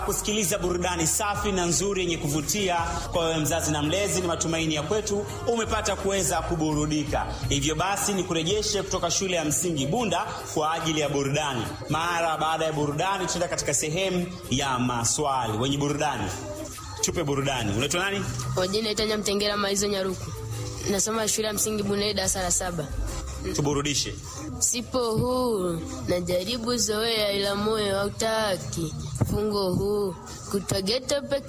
kusikiliza burudani safi na nzuri yenye kuvutia kwa wewe mzazi na mlezi. Ni matumaini ya kwetu umepata kuweza kuburudika. Hivyo basi, ni kurejeshe kutoka shule ya msingi Bunda kwa ajili ya burudani. Mara baada ya burudani, tutaenda katika sehemu ya maswali. Wenye burudani, tupe burudani. Unaitwa nani? Kwa jina naitwa Mtengera Maizo Nyaruku, nasoma shule ya msingi Bunei, darasa la saba. Tuburudishe. Sipo huru, najaribu zoea, ila moyo hautaki. Fungo huu kutageta peke